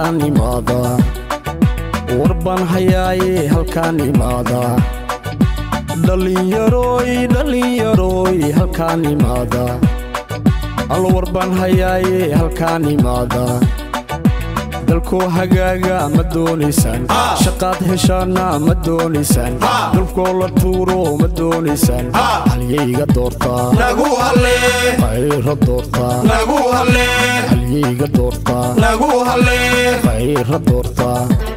halkaan imaada warbaan hayaaye halkaan imaada dhallinyarooy dhallinyarooy halkaan imaada al warbaan hayaaye halkaan imaada dalkoo hagaaga ma doonaysaan shaqaad heshaana ma doonaysaan dalkoo la tuuro ma doonaysaan halyayga doortaa nagu hallee qayra doortaa nagu hallee halyayga doortaa nagu hallee qayra doortaa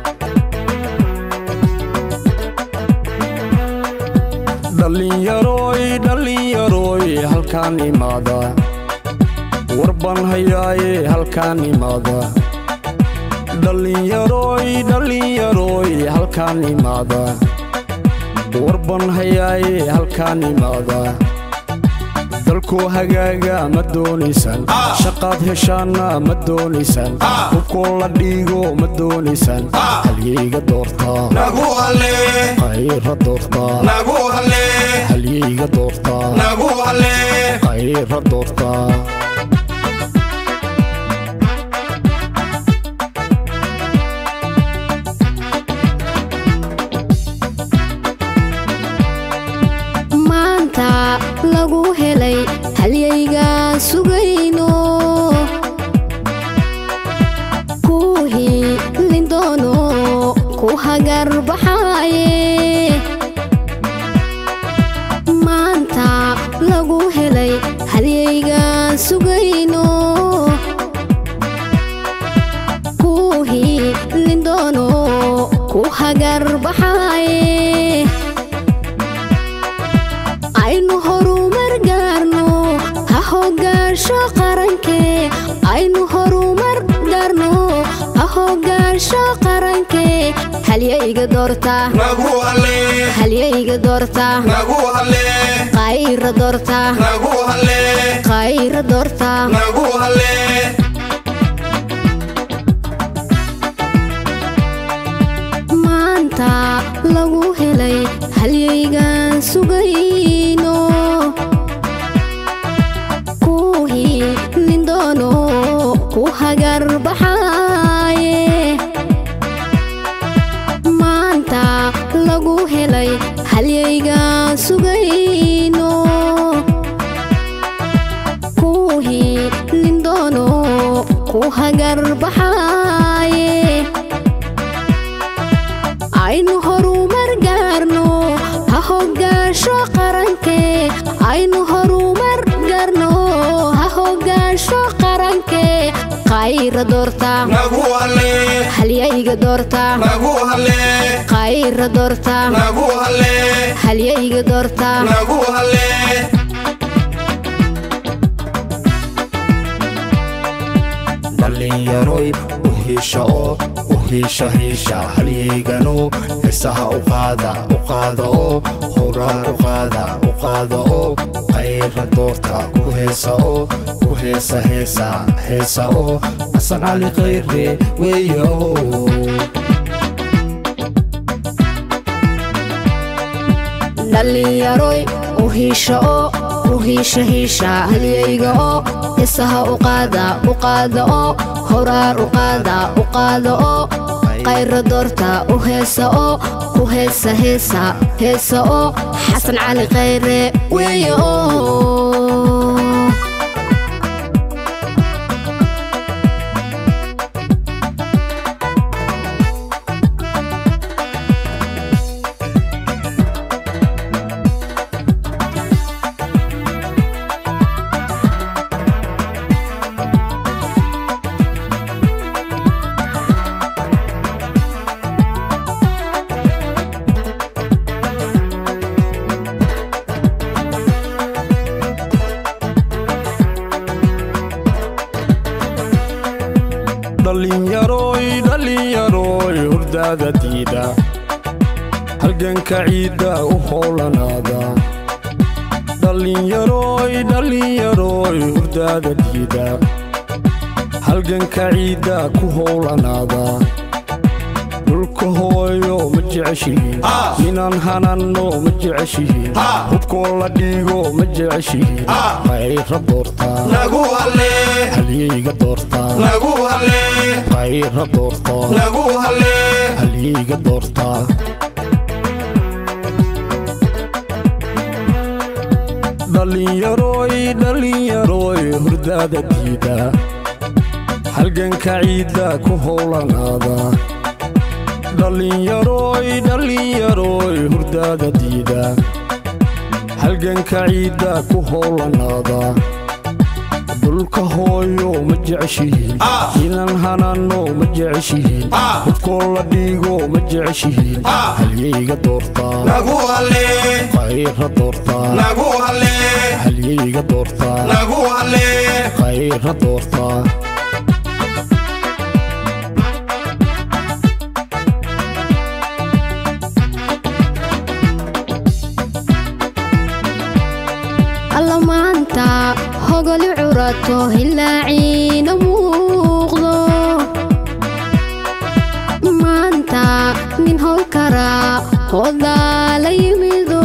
dhallinyarooy dhallinyarooy halkaan imaada warbaan hayaaye halkaan imaada dhallinyarooy dhallinyarooy halkaan imaada warbaan hayaaye halkaan imaada dalkoo hagaaga ma doonaysaan shaqaad heshaana ma doonaysaan hubkoo la dhiigo ma doonaysaan halyayga doortaa nagu hallee qayra doortaa nagu hallee halyayga doortaa nagu hallee qayra doortaa maanta lagu helay halyaygaan sugayno ku hiilin doono ku hagar baxaaye maanta lagu helay halyaygaan sugayno ku hiilin doono ku hagar baxaaye aynu horumar gaarno ha hogaansho qarankee aynu horumar gaarno ha hogaansho qarankee halyayga doorta nagu hallee halyayga doorta nagu hallee qayra doorta nagu hallee qayra doorta nagu hallee maanta lagu helay halyaygaan sugayno ku hiilin doono ku hagar baxaaye maanta lagu helay halyaygaan sugayno ku hiilin doono ku hagar baxaaye aynu horumar gaarno ha hogaansho qarankee aynu horumar gaarno ha hogaansho qarankee qayra doorta nagu hallee halyayga doorta nagu hallee qayra doorta nagu hallee halyayga doorta nagu hallee dhallinyaroy u hiisha oo u hiisha hiisha halyaygano heesaha u qaada u qaada oo horaa u qaada u qaada oo qayra doorta ku heesa oo ku heesa heesa heesa oo xasan cali khayre weeyo dhallinyaroy u hiisha oo u hiisha hiisha halyayga oo heesaha u qaada u qaada oo horaar u qaada u qaada oo qayra doorta u heesa oo ku heesa heesa heesa oo xasan cali khayre weeye oo dhallinyarooy dhallinyarooy hurdaada diida halganka ciidda u howlanaada dhallinyarooy dhallinyarooy hurdaada diida halganka ciidda ku howlanaada dhulka hooyo ma jeceshihiin Ah. inaan hananno ma jeceshihiin Ah. hubkoo la dhiigo ma jeceshihiin Ah. qayra doortaa nagu halle halyeyga doortaa nagu halle qayra doortaa nagu halle halyeyga doortaa dhallinyaroy dhallinyaroy hurdaada diida halganka ciidda ku howlanaada dhallinyaroy dhallinyaroy hurdaada diida halganka ciidda ku howlanaada dhulka hooyo ma jeceshihiin Ah. inaan hananno ma jeceshihiin Ah. hubkoo la dhiigo ma jeceshihiin Ah. halyeyga doortaa nagu halle qayra doortaa nagu halle halyeyga doortaa nagu halle qayra doortaa alla maanta hogoli curato hilaaciina muuqdo maanta nin howl karaa hoodaa la yimido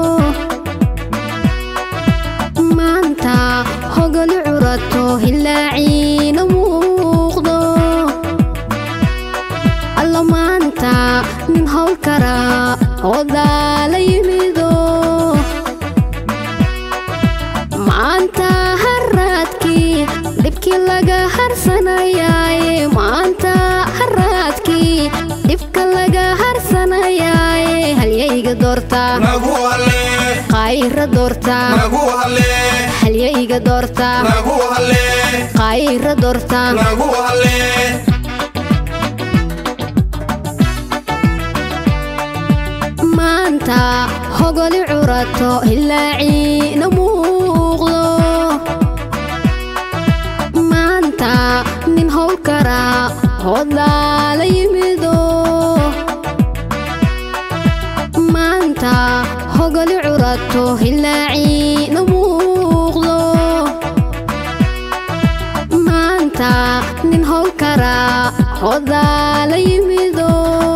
maanta hogoli curato hilaaciina muuqdo alla maanta nin howl karaa hoodaa la yimido maanta haraadkii dhibkii laga harsanayaaye maanta haraadkii dhibka laga harsanayaaye halyayga doortaa nagu halle qaayra doortaa nagu halle halyayga doortaa nagu halle qaayra doortaa nagu halle maanta hogoli curato hilaaciina muuqdo maanta nin howl karaa hoodaa la yimido maanta hogoli curato hilaaciina muuqdo maanta nin howl karaa hoodaa la yimido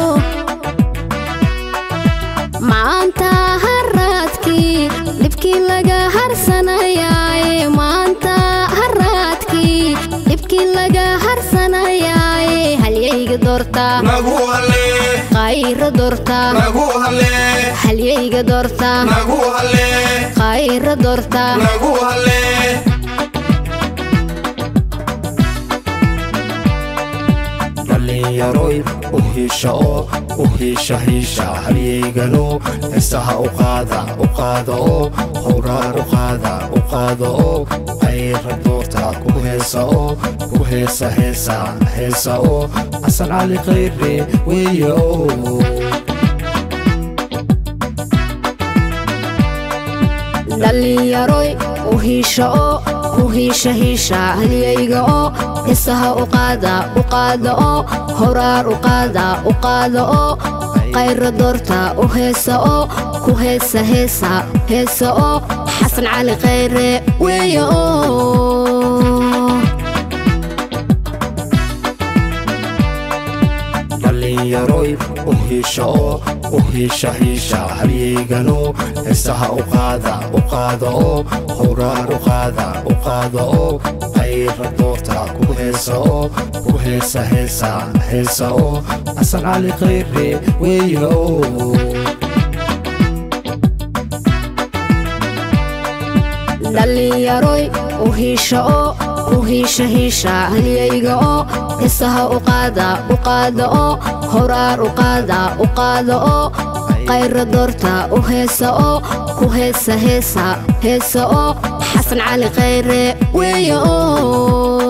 maanta haraadkii dhibkii laga harsanayaaye maanta haraadkii dhibkii laga harsanayaaye halyayga doortaa nagu halle qaayra doortaa nagu halle halyayga doortaa nagu halle qaayra doortaa nagu halle dhallinyaroy u hiisha oo u hiisha hiisha halyeygano heesaha u qaada u qaada oo howraar u qaada u qaada oo qayra doorta ku heesa oo ku heesa heesa heesa oo xasan cali khayre weeye oo dhallinyaroy u hiisha oo u hiisha hiisha halyayga oo heesaha u qaada u qaada oo horaar u qaada u qaada oo qayra doorta u heesa oo ku heesa heesa heesa oo xasan cali khayre weeye oo dhallinyaroy u hiisha oo u hiisha hiisha halyeygano heesaha u qaada u qaada oo howraar u qaada u qaada oo qayra doorta ku heesa oo ku heesa heesa heesa oo xasan cali khayre weeye oo dhallinyaroy u hiisha oo u hiisha hiisha halyayga oo heesaha u qaada u qaada oo horaar u qaada u qaada oo qayra doorta u heesa oo ku heesa heesa heesa oo xasan cali khayre weeye oo